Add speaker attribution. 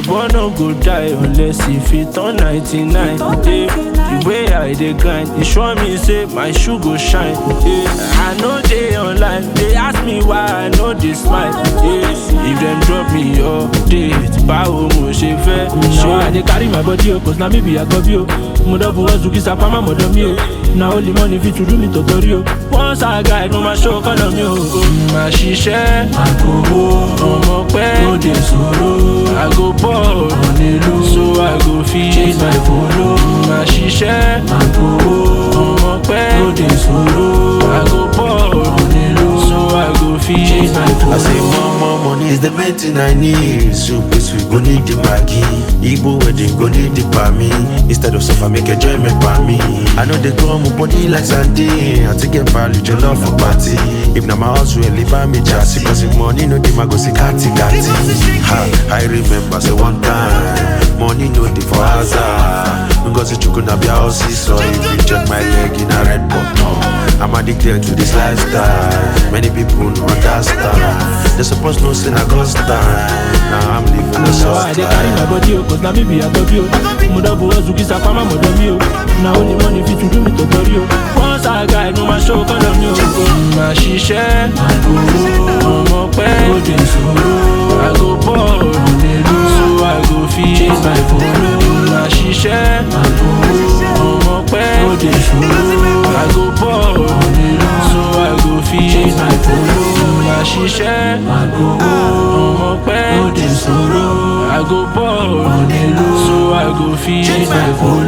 Speaker 1: boy no go die unless e fit turn 99 yeah. the way i dey grind e sure me say my shoe go shine yeah. i no dey online dey ask me why i no dey smile yeah. if dem drop me update báwo mo ṣe fẹ́
Speaker 2: Now I dey carry my body o, cause na me be Agobi o. Mo double hustle kí sapama mọ̀dọ̀ mi o. Na only money fit to do me tọ̀tọ̀rí o. Once I guide, mo máa show kọ́nà mi o.
Speaker 1: máa ṣiṣẹ́
Speaker 2: Àkówó
Speaker 1: ọmọ pẹ́
Speaker 2: ó dé sòrò.
Speaker 1: i go ball
Speaker 2: Onílù
Speaker 1: so i go fit
Speaker 2: chase my follow.
Speaker 1: máa ṣiṣẹ́
Speaker 2: Àkówó
Speaker 1: ọmọ pẹ́
Speaker 2: ó dé sòrò.
Speaker 1: i go ball
Speaker 2: Onílù
Speaker 1: so i go fit
Speaker 2: chase my follow.
Speaker 3: I say more more money is the main thing I need. So please we go need the Maggi. Igbo wedding go need the me. Instead of suffer make enjoyment by me. I know they come up body like Sunday. I take get value your love for party. If na my house will leave me just cause if money no dey my go see kati kati. Ha, I remember say one time money no dey for hazard. Ngozi chukwu na bia house so if you check my leg in a red button. I'm addicted to this lifestyle. Many people no understand. They supposed no sin I got stand. Now I'm living the
Speaker 2: Now I
Speaker 3: soft
Speaker 2: dey carry my
Speaker 3: life.
Speaker 2: body o, cause na me be Agobi o. Mo double hustle kí sapama mọ̀dọ̀ mi o. Na only money fit to do me tọ̀tọ̀rí o. Once I guide, mo máa show kọ́nà mi o.
Speaker 1: máa ṣiṣẹ́ ọmọ pẹ́
Speaker 2: Ó dé sòrò.
Speaker 1: i go ball so i go fit
Speaker 2: Chase my follow.
Speaker 1: máa ṣiṣẹ́ ọmọ pẹ́
Speaker 2: Ó dé sòrò.
Speaker 1: i go ball so i go fit
Speaker 2: Chase my follow.
Speaker 1: máa ṣiṣẹ́
Speaker 2: Àkówó
Speaker 1: ọmọ pẹ́
Speaker 2: ó dé sòrò.
Speaker 1: i go ball so i go fit
Speaker 2: Chase my follow.